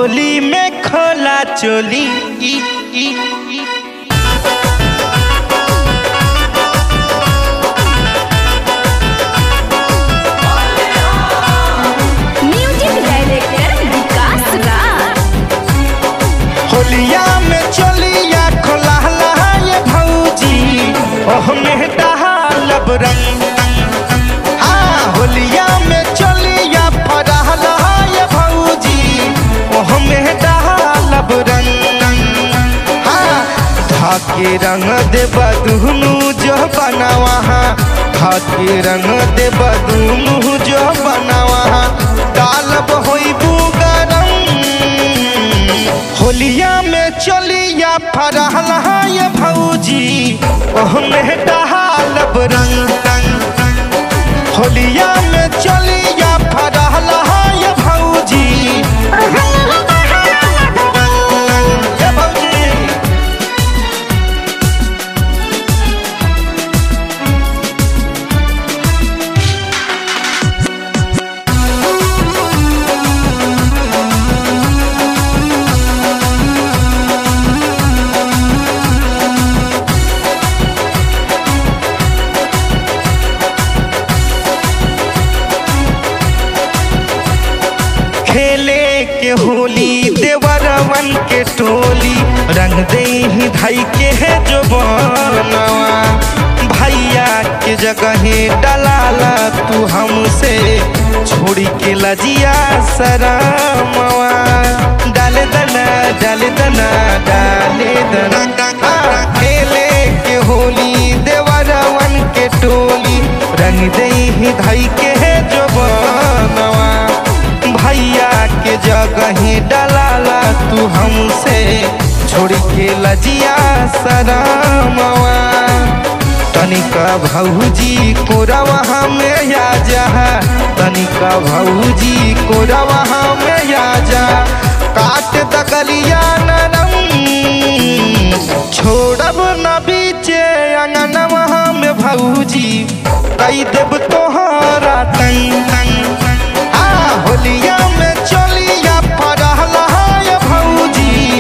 होली में खोला चोली ई, ई, ई। म्यूजिक डायरेक्टर विकास राज होलिया में चोलिया खोला ये भौजी ओह में डालब रंग हाँ होलिया में चोलिया फरहला ये भौजी ओह में डालब रंग हाँ धाके रंग दे बदुनु जो बनावा धाके रंग दे बदुनु जो बनावा डालब होई बुगरम होलिया में चलिया फरहला ये भौजी ओह में डालब रंग रंग होलिया में चलिया फरहला ये भौजी ये भौजी खेले के होली देवरवन के टोली रंग दे ही भाई के है जो बनवा भैया के जगह डलाला तू हमसे छोड़ी के लजिया सरामवा डाले दना डाले दना डाले दना हाँ, खेले के होली देवरवन के टोली रंग दे ही धाई के है जो बनवा भैया के जगह डलाला तू हमसे छोड़ के लजिया सरामवा तनिका भौजी कोरवा में आ जा तनिका भौजी कोरवा में आ जा काट दगलिया नरम छोड़ब न बीचे अंगनवा में भौजी कई देव तोहरा तंग तंग हाँ होलिया में चलिया फरहला ये भौजी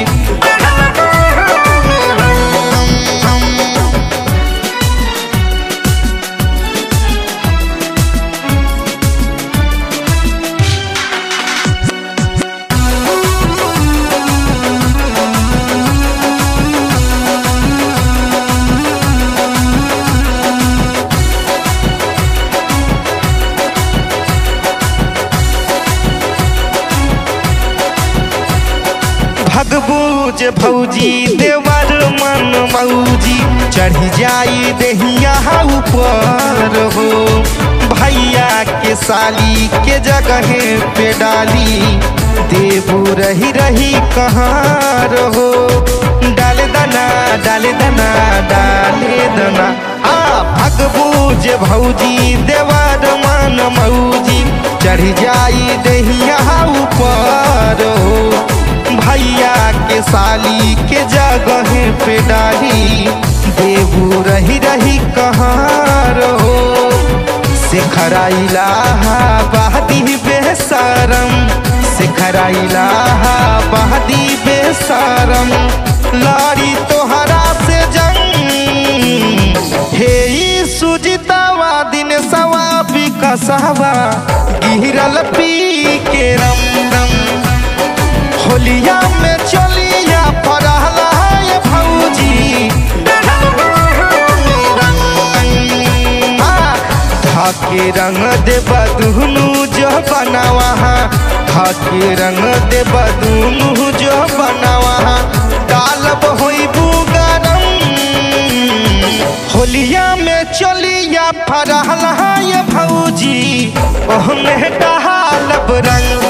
भगबूज भौजी देवर मन मौजी चढ़ जाई दहिया ऊपर हो भैया के साली के जगह पे डाली देबू रही रही कहाँ रहो डाले दना डाले दना डाले दना आ भगबूज भौजी देवर मन मौजी चढ़ जाई दहिया ऊपर हो भैया के साली के जगह पे डाली देबू रही रही कहाँ रहो सिखराइला बहदी बेसरम सिखराइला बहदी बेसरम लाड़ी तोहरा से जंग हे ई सुजितावा दिन सवा बिकसवा गिरल पी के रम रम होलिया में चलिया फरहला ये भौजी हाँ, धाके रंग दे बदुनु जो बनावा धाके रंग दे बदुनु जो बनावा डालब होई बुगरम होलिया में चलिया फरहला ये भौजी ओह में डालब रंग